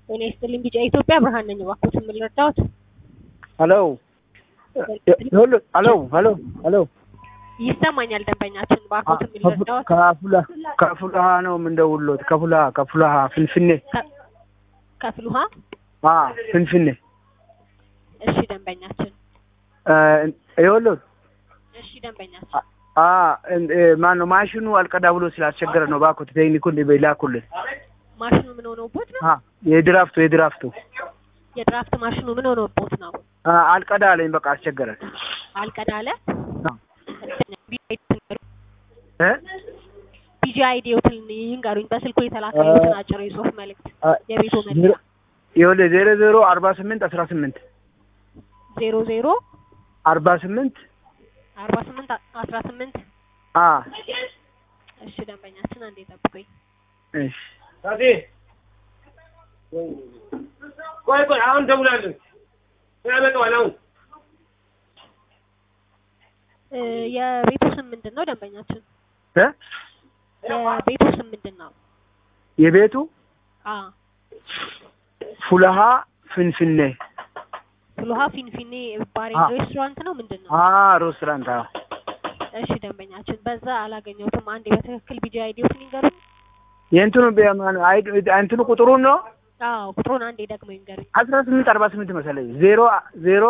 ጤና ይስጥልኝ ቢጫ ኢትዮጵያ ብርሃን ነኝ። እባክዎት የምንረዳዎት? ሄሎ ሁሉ ሄሎ ሄሎ ሄሎ ይሰማኛል ደንበኛችን። እባክዎት የምንረዳዎት? ከፉላ ከፉላሃ ነው የምንደውልዎት። ከፉላሃ ከፉላሃ ፍንፍኔ ከፍል ውሃ። አ ፍንፍኔ እሺ ደንበኛችን። ይኸውልዎት እሺ ደንበኛችን። አ ማን ነው ማሽኑ አልቀዳ ብሎ ስላስቸገረ ነው። እባክዎት ቴክኒኩን ላኩልን። ማሽኑ ምን ሆኖቦት ነው? አ የድራፍቱ የድራፍቱ የድራፍት ማሽኑ ምን ሆኖቦት ነው? አ አልቀዳ አለኝ። በቃ አስቸገረን። አልቀዳለ እ ቢጂ አይዲዎትን ይንገሩኝ። በስልኩ የተላከሉትን አጭር የጽሁፍ መልእክት የቤቱ መለያ ይኸውልህ ዜሮ ዜሮ አርባ ስምንት አስራ ስምንት ዜሮ ዜሮ አርባ ስምንት አርባ ስምንት አስራ ስምንት አ እሺ ደንበኛችን አንዴ ጠብቁኝ። እሺ ታቴ ቆይ ቆይ፣ አሁን ደውላለሁ። ያመጣዋል አሁን እ የቤቱ ስም ምንድን ነው ደንበኛችን? እ የቤቱ ስም ምንድን ነው? የቤቱ አ ፉለሃ ፍንፍኔ ፍልውሃ ፊንፊኔ ባር አ ሬስቶራንት ነው ምንድን ነው? አ ሬስቶራንት አ እሺ ደንበኛችን በዛ አላገኘሁትም። አንዴ በትክክል ቢጂ አይዲዎትን ይንገሩኝ። የእንትኑ ቢያማን አይ እንትኑ ቁጥሩን ነው አዎ ቁጥሩን አንዴ ደግሞ ይንገሩኝ። አስራ ስምንት አርባ ስምንት መሰለኝ ዜሮ ዜሮ